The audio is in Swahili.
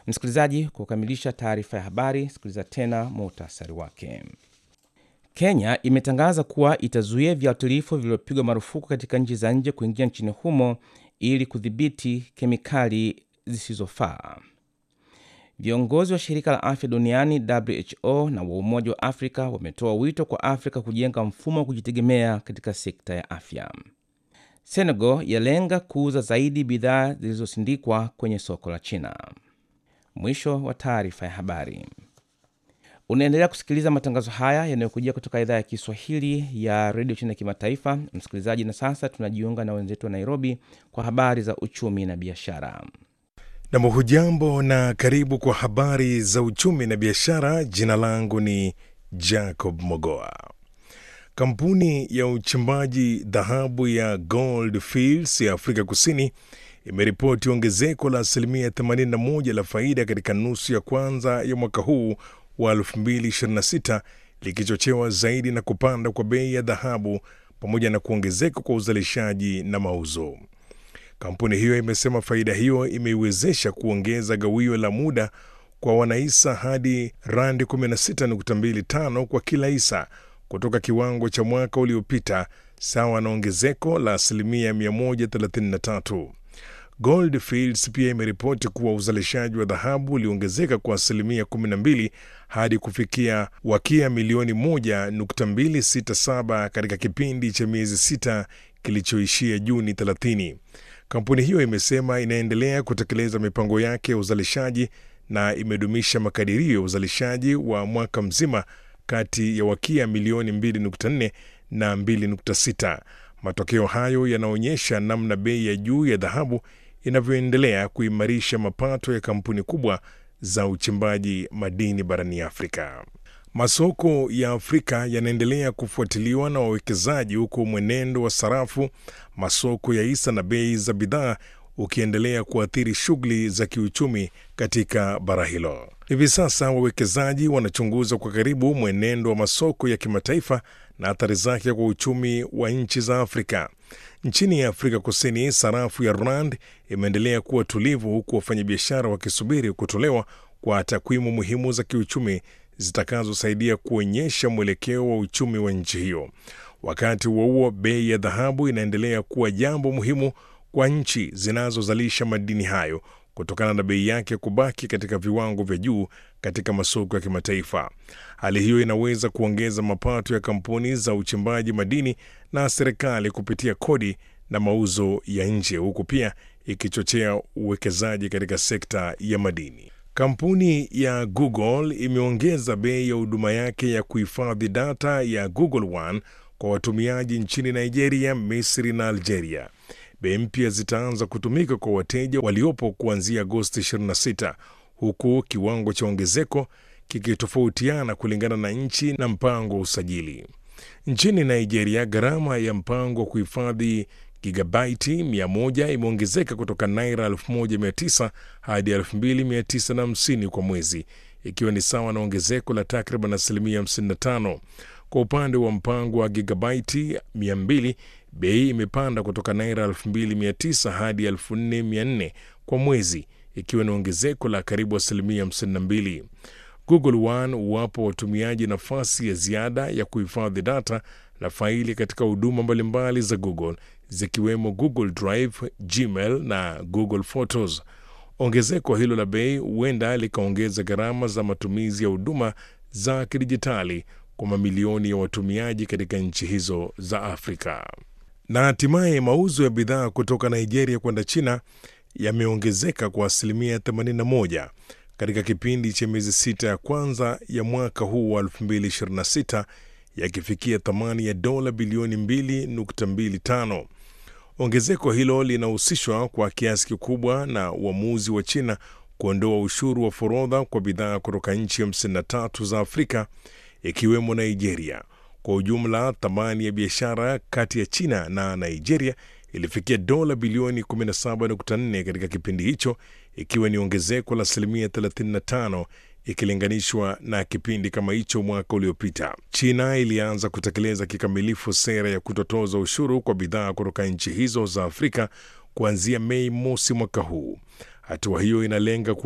Msikilizaji, kwa kukamilisha taarifa ya habari, sikiliza tena muhtasari wake. Kenya imetangaza kuwa itazuia viuatilifu vilivyopigwa marufuku katika nchi za nje kuingia nchini humo ili kudhibiti kemikali zisizofaa. Viongozi wa shirika la afya duniani WHO na wa Umoja wa Afrika wametoa wito kwa Afrika kujenga mfumo wa kujitegemea katika sekta ya afya. Senegal yalenga kuuza zaidi bidhaa zilizosindikwa kwenye soko la China. Mwisho wa taarifa ya habari. Unaendelea kusikiliza matangazo haya yanayokujia kutoka idhaa ya Kiswahili ya redio China ya kimataifa, msikilizaji. Na sasa tunajiunga na wenzetu wa Nairobi kwa habari za uchumi na biashara. Nam, hujambo na karibu kwa habari za uchumi na biashara. Jina langu ni Jacob Mogoa. Kampuni ya uchimbaji dhahabu ya Gold Fields ya Afrika Kusini imeripoti ongezeko la asilimia 81 la faida katika nusu ya kwanza ya mwaka huu wa 2026 likichochewa zaidi na kupanda kwa bei ya dhahabu pamoja na kuongezeka kwa uzalishaji na mauzo. Kampuni hiyo imesema faida hiyo imeiwezesha kuongeza gawio la muda kwa wanahisa hadi randi 16.25 kwa kila hisa kutoka kiwango cha mwaka uliopita, sawa na ongezeko la asilimia 133. Gold Fields pia imeripoti kuwa uzalishaji wa dhahabu uliongezeka kwa asilimia 12 hadi kufikia wakia milioni 1.267 katika kipindi cha miezi sita kilichoishia Juni 30. Kampuni hiyo imesema inaendelea kutekeleza mipango yake ya uzalishaji na imedumisha makadirio ya uzalishaji wa mwaka mzima kati ya wakia milioni 2.4 na 2.6. Matokeo hayo yanaonyesha namna bei ya juu ya dhahabu inavyoendelea kuimarisha mapato ya kampuni kubwa za uchimbaji madini barani Afrika. Masoko ya Afrika yanaendelea kufuatiliwa na wawekezaji, huku mwenendo wa sarafu, masoko ya hisa na bei za bidhaa ukiendelea kuathiri shughuli za kiuchumi katika bara hilo. Hivi sasa wawekezaji wanachunguza kwa karibu mwenendo wa masoko ya kimataifa na athari zake kwa uchumi wa nchi za Afrika. Nchini ya Afrika Kusini, sarafu ya rand imeendelea kuwa tulivu, huku wafanyabiashara wakisubiri kutolewa kwa takwimu muhimu za kiuchumi zitakazosaidia kuonyesha mwelekeo wa uchumi wa nchi hiyo. Wakati huo huo, bei ya dhahabu inaendelea kuwa jambo muhimu kwa nchi zinazozalisha madini hayo kutokana na bei yake kubaki katika viwango vya juu katika masoko ya kimataifa. Hali hiyo inaweza kuongeza mapato ya kampuni za uchimbaji madini na serikali kupitia kodi na mauzo ya nje, huku pia ikichochea uwekezaji katika sekta ya madini. Kampuni ya Google imeongeza bei ya huduma yake ya kuhifadhi data ya Google One kwa watumiaji nchini Nigeria, Misri na Algeria. Bei mpya zitaanza kutumika kwa wateja waliopo kuanzia Agosti 26 huku kiwango cha ongezeko kikitofautiana kulingana na nchi na mpango wa usajili. Nchini Nigeria, gharama ya mpango wa kuhifadhi gigabaiti 100 imeongezeka kutoka naira 1900 hadi 2950 kwa mwezi, ikiwa ni sawa na ongezeko la takriban asilimia 55. Kwa upande wa mpango wa gigabaiti 200 bei imepanda kutoka naira 2900 hadi 4400 kwa mwezi, ikiwa ni ongezeko la karibu asilimia 52. Google One huwapa watumiaji nafasi ya ziada ya kuhifadhi data na faili katika huduma mbalimbali za Google zikiwemo Google Drive, Gmail na Google Photos. Ongezeko hilo la bei huenda likaongeza gharama za matumizi ya huduma za kidijitali kwa mamilioni ya watumiaji katika nchi hizo za Afrika. Na hatimaye mauzo ya bidhaa kutoka Nigeria kwenda China yameongezeka kwa asilimia 81 katika kipindi cha miezi sita ya kwanza ya mwaka huu wa 2026 yakifikia thamani ya dola bilioni 2.25. Ongezeko hilo linahusishwa kwa kiasi kikubwa na uamuzi wa China kuondoa ushuru wa forodha kwa bidhaa kutoka nchi 53 za Afrika ikiwemo Nigeria. Kwa ujumla, thamani ya biashara kati ya China na Nigeria ilifikia dola bilioni 17.4 katika kipindi hicho, ikiwa ni ongezeko la asilimia 35 ikilinganishwa na kipindi kama hicho mwaka uliopita. China ilianza kutekeleza kikamilifu sera ya kutotoza ushuru kwa bidhaa kutoka nchi hizo za Afrika kuanzia Mei mosi mwaka huu. Hatua hiyo inalenga